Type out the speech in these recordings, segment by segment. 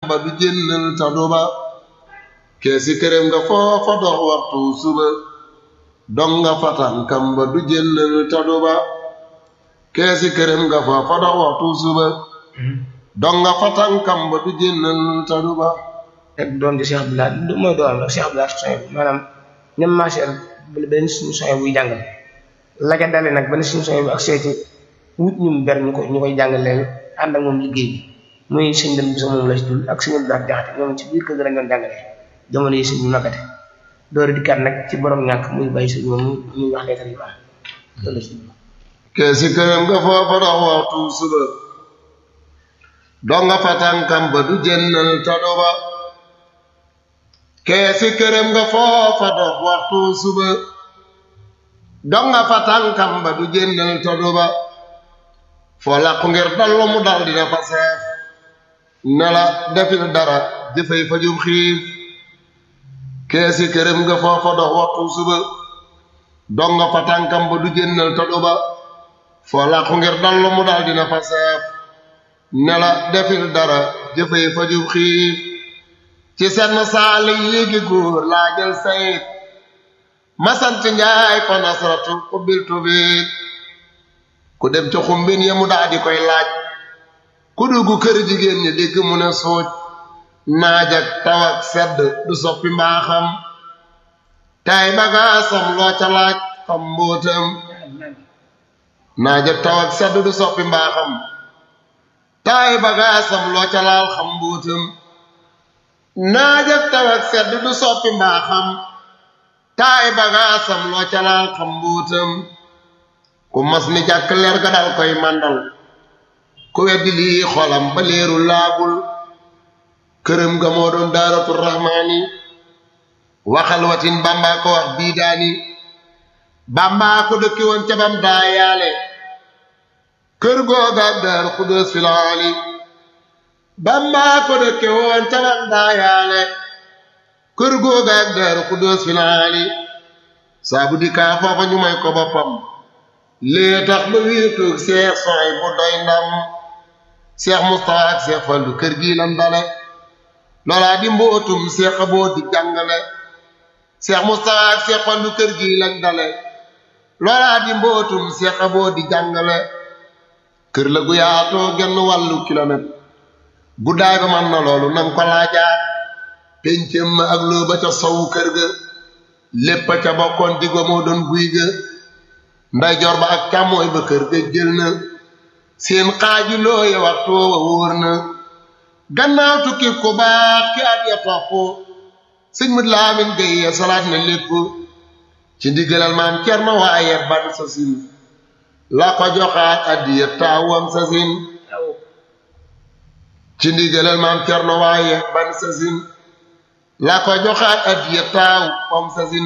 ba du jénnal tadu ba keesi këram nga foofa dox waxtu suba dong nga fatankam ba du jénnal tadu ba keesi këram nga foofa dox waxtu suba dong nga fatankam ba du jénnal tadu ba rek doom ji Cheikh Abdoulaye du mooy doom la Cheikh Abdoulaye soñ maanaam ñem marchel benn suñu soñ buy jàngal la ca dale nag benn suñu soñ bu ak seeti wut ñum ber ñu ko ñu koy jàngaleel ànd ak moom liggéey bi muy sëñ dem bi sa moom la si dul ak sëñ Abdoulaye jaxate ñoom ci biir kër gi lañ doon jàngalee jamono yi sëñ bi makkate door dikkaat nag ci borom ñàkk muy bàyyi suñ moom muy wax leetar yi baax loolu si keesi këram nga foofa dox waxtu suba dong nga fatankam ba du jénnal tadu ba keesi këram nga foofa dox waxtu suba dong nga fatankam ba du jénnal tadu ba foo làqu ngir dallu mu dal dina fa seef ne la defil dara jëfay fajum xiif keesi këram nga foofa dox waxtu suba dong nga fatankam ba du jénnal tadu ba foo làqu ngir dallu mu dal dina fa seef ne la defil dara jëfay fajum xiif ci senn saali yéegi góor laa jël sayit masant njaay fa nasratu ubbil tubiit ku dem ca xumbin ya mu daa di koy laaj ku dugg kër jigéen ñi dégg mu ne suuj naaj ak taw ak sedd du soppi mbaaxam tay bagaasam loo ca laaj xam mbóotam naaj ak taw ak sedd du soppi mbaaxam tay bagaasam loo ca laal xam mbóotam naaj ak taw ak sedd du soppi mbaaxam taay bagaasam loo ca laal xam mbuutam ku mas ni jàkk leer ga dal koy màndal ku weddi lii xolam ba leeru laabul këram ga moo doon daaratu rahmaani waxal watin bàmbaa ko wax bii daani bàmbaa ko dëkki woon ca bam daayaale kër googaak daaru xudóos filaali bàmbaa ko dëkke woon ca bam daayaale kër googaak daaru xudóos filaali saabu di kaa foofa ñu may ko boppam lee tax ba wéetoog seex sooy bu doy ndam seex Mustafa ak seex Fallu kër gi lan dale loolaa di mbootum seex aboo di jàngale seex Mustafa ak seex Fallu kër gi lañ dale loolaa di mbootum seex aboo di jàngale kër la gu yaatoo genn wàllu kilomètre guddaay ba man na loolu nang ko laajaat péncëm ma ak loo ba ca sowu kër ga lépp ca bokkoon diggo moo doon guy ga nday jor ba ak càmmooy ba kër ga jël na seen xaaji looye waxtu wa wóor na gannaaw tukki ku baax ki at ya topp sëñ mut laamin gaye salaat na lépp ci ndigalal maam cerno waaye ban sa sin la ko joxaat addiya taawam sa sin ci ndigalal maam cerno waaye ban sa sin la ko joxaat addiya taawam sa sin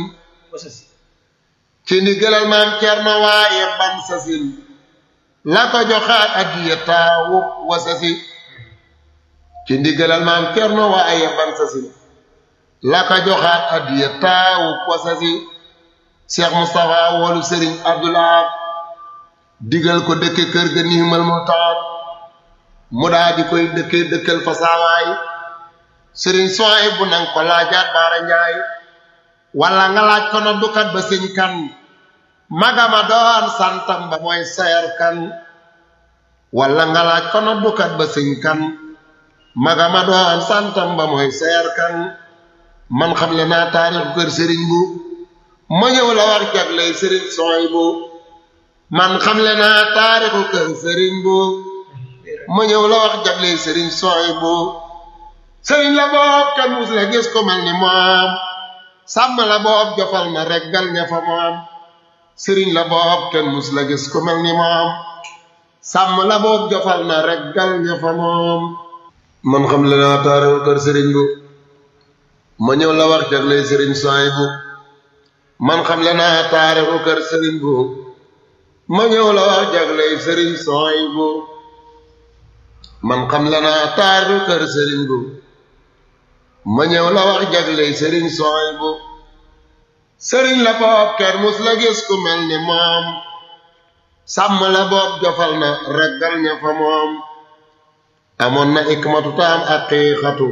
ci ndigalal maam cerno waaye ban sa sin la ko joxaat addiya taawu wasasi ci ndigalal maam cerno waaye ban sa sin la ko joxaat addiya taawu wasasi Cheikh Moustapha woolu Serigne Abdoul Ahad digal ko dëkke kër ga niimal mu taat mu daa di koy dëkke dëkkal fa saawaay Serigne sooy bu nang ko laajaat baara njaay wala nga laaj ko noddukat ba sëñ kan magama doon santam ba mooy seer kan wala nga laaj ko noddukat ba sëñ kan magama doon santam ba mooy seer kan man xam le naa taarixu kër sëriñ bu ma ñëw la wax jagley sëriñ sooy bu man xam le naa taarixu kër sëriñ bu ma ñëw la wax jagley sëriñ sooy bu sëriñ la boob kan mus la gis ko mel ni moom sàmm la boob jofal na reggal ña fa moom sëriñ la boob kenn mus la gis ku mel ni moom sàmm la boob jofal na reggal ña fa moom man xam le naa taarixu kër sëriñ bu ma ñëw la wax jagley sëriñ sooy bu man xam le naa taarixu kër sëriñ bu ma ñëw la wax jagley sëriñ sooy bu man xam le naa taarixu kër sëriñ bu ma ñëw la wax jagley sëriñ sooy bu sëriñ la boob kenn mus la gis ku mel ni moom sàmm la boob jofal na reggal ña fa moom amoon na ikmatu taam ak xiixatu